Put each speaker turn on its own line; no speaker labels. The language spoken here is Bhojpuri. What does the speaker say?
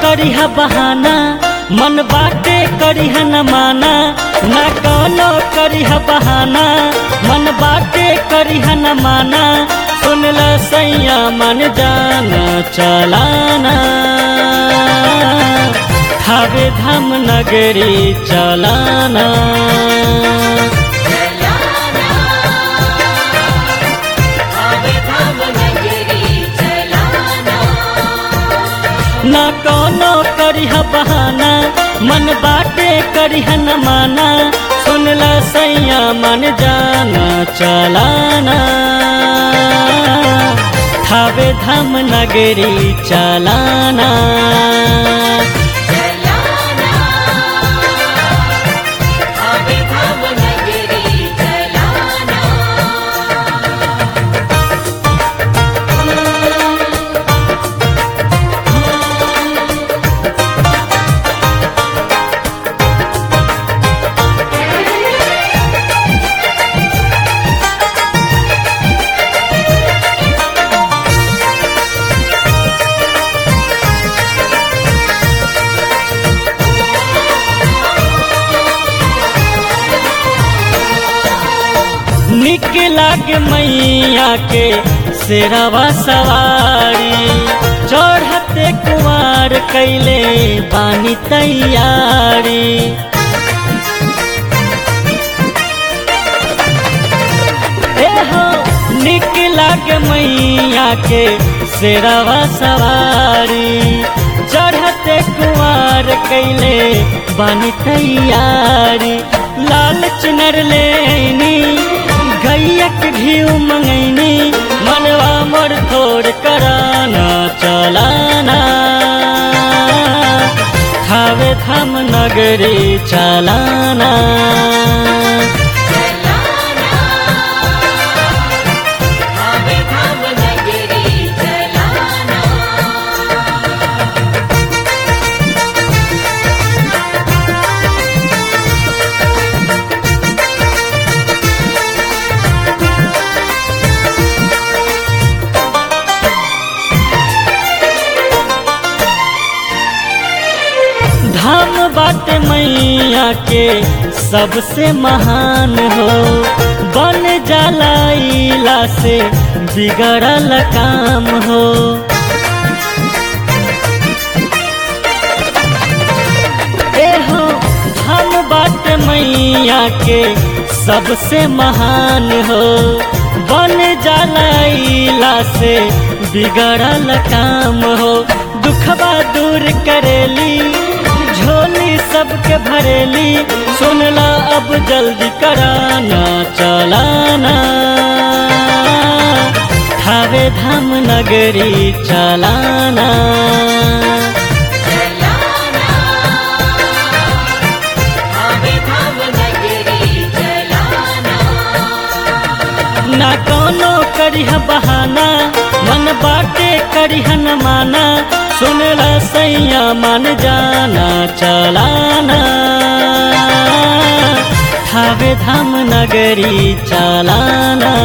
करिह बहाना मन बाटे करिह न माना ना कौनो करिह बहाना मन बाटे करिह न माना सुन ल सैया मन जाना चलाना खावे धाम नगरी चलाना
चलाना आवे धाम नगरी चलाना
ना कौनो करिह बहाना मन बाटे करिह न माना सुन ल सैया मन जाना चलाना खावे धाम नगरी चलाना
चलाना आवे धाम नगरी चलाना
निक लागे मैया के शेरवा सवारी चढ़ते कुमार कैले बानी तैयारी ए हो निक लागे मैया के शेरवा सवारी चढ़ते कुमार कैले बानी तैयारी लाल चुनर लेनी गैयक घीव मंगैनी मनवा मोर थोड़ कराना चलाना खावे धाम नगरी चलाना
चलाना आवे धाम नगरी चलाना
धाम बाट मैया के सबसे महान हो बन जलाइला से बिगड़ल काम हो ए हो धाम बाट मैया के सबसे महान हो बन जलाइला से बिगड़ल काम हो दुखबा दूर करेली झोली सबके भरेली सुनला अब जल्दी कराना चलाना खावे धाम नगरी चलाना
चलाना आवे धाम नगरी चलाना
ना कौनो करिह बहाना मन बाटे करिह न माना सुन ल सैया मन जाना चलाना खावे धाम नगरी चलाना